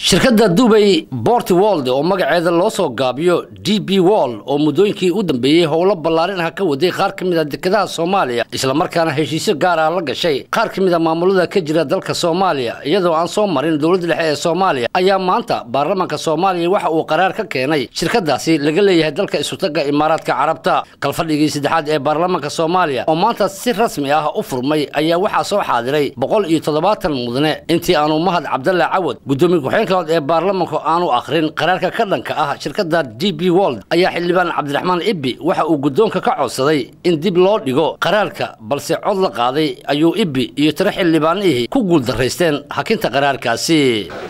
shirkadda dubay bort wold oo magaceeda loo soo gaabiyo d b wall oo muddooyinkii u dambeeyey howlo ballaarin ah ka waday qaar ka mid a dekedaha soomaaliya islamarkaana heshiisyo gaar ah la gashay qaar ka mid a maamulada ka jira dalka soomaaliya iyadoo aan soo marin dowladda dhexe ee soomaaliya ayaa maanta baarlamaanka soomaaliya waxa uu qaraar ka keenay shirkadaasi laga leeyahay dalka isutaga imaaraadka carabta kalfadhigii saddexaad ee baarlamaanka soomaaliya oo maanta si rasmi ah u furmay ayaa waxaa soo xaadiray boqol iyo toddobaatan mudane intii aanu mahad cabdalle cawad gudoomiye ku-xigeenka ee baarlamaanku aanu akhrin qaraarka ka dhanka ah shirkadda d b wold ayaa xildhibaan cabdiraxmaan ibbi waxa uu guddoonka ka codsaday in dib loo dhigo qaraarka balse cod la qaaday ayuu ibbi iyo tiro xildhibaanihii ku guuldaraysteen hakinta qaraarkaasi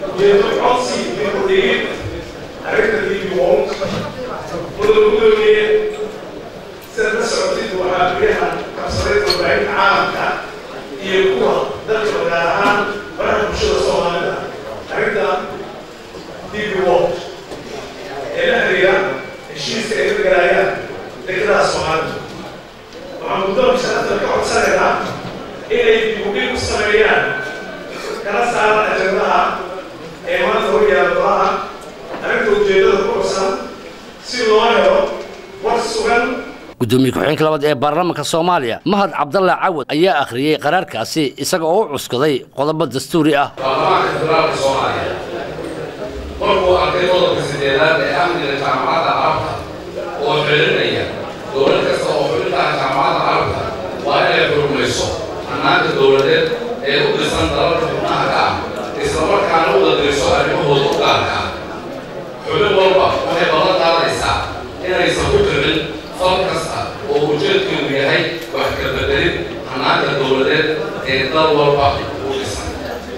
iyo kuwa dalka gaar ahaan baraha bulshada soomaalida arrinta db world ee la xiriira heshiiska ay ka galaayaan dekedaha soomaalida waxaan guddoonka sharafta ka codsanaynaa inay dibudhig u sameeyaan kala saaran ajandaha ee maanta hor yaala golaha arrinta ujeeddada ku codsan si loo helo war sugan gudoomiye ku-xigeenka labaad ee baarlamaanka soomaaliya mahad cabdalle cawad ayaa akhriyey qaraarkaasi isaga oo u cuskaday qodobo dastuuri ah baarlamaanka federaalka soomaaliya markuu arkay qodobka sideedaad ee amniga jaamacadda carabta oo xelinaya dowlad kasta oo xubintaha jaamacadda carabta waa inay xurmayso hannaanka dowladeed ee u dhisan dalalka xubnaha ka ah islamarkaana u qadariso arrimahooda u gaarka ah xubin walba waxay ballan qaadaysaa inaysan ku jirin fal kasta oo ujeedkeedu yahay wax ka bedelin hannaanka dowladeed ee dal walba u dhisan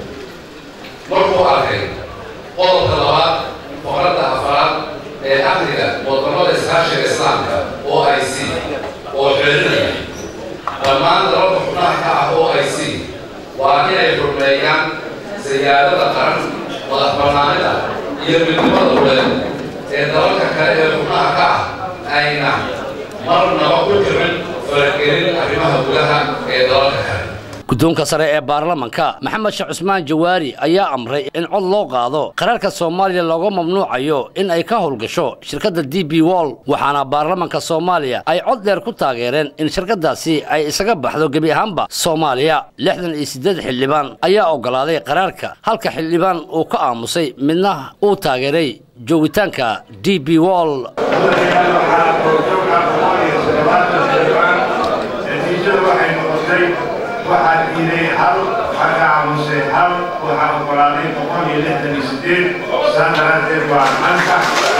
markuu arkay qodobka labaad boqoradda afaraad ee amniga wadamada iskaashiga islaamka o i c oo xelinaya dhammaan dalalka xubnaha ka ah o i c waa inay xurmeeyaan siyaadada qaran madax bannaanida iyo midnimada uleed ee dalalka kale ee xubnaha ka ah ayna marnaba ku jirin faragelin arrimaha gudaha ee dalalka kale guddoonka sare ee baarlamanka maxamed sheekh cusmaan jawaari ayaa amray in cod loo qaado qaraarka soomaaliya looga mamnuucayo in ay ka howlgasho shirkadda d b wall waxaana baarlamanka soomaaliya ay cod dheer ku taageereen in shirkadaasi ay isaga baxdo gebi ahaanba soomaaliya lixdan iyo siddeed xildhibaan ayaa oggolaaday qaraarka halka xildhibaan uu ka aamusay midna uu taageeray joogitaanka d b wall waxaa diiday hal waxaa ka aamusay hal waxaa oggolaaday boqol iyo lixdan iyo sideed saa daraaddeed waa anka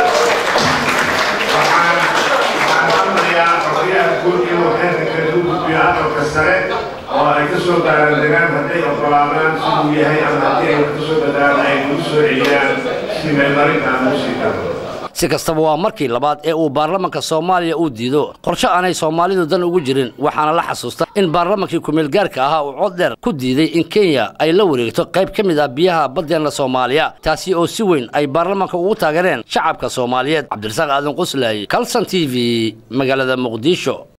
waxaan amrayaa xorriyaha guud inuu xeerka kala u gudbiyo aqalka sare oo ay ka soo baaraandegaan hadday oggolaadaan siduu yahay ama haddii ay wax ka soo badaan ay nagu soo celiyaan si meelmarinta aan u sii daro si kastaba waa markii labaad ee uu baarlamanka soomaaliya uu diido qorshe aanay soomaalidu dan ugu jirin waxaana la xasuusta in baarlamankii kumeelgaarka ahaa uu cod dheer ku diiday in kenya ay la wareegto qayb ka mid ah biyaha baddeenna soomaaliya taasi oo si weyn ay baarlamanka ugu taageereen shacabka soomaaliyeed cabdirasaaq aadan quslaaye calson t v magaalada muqdisho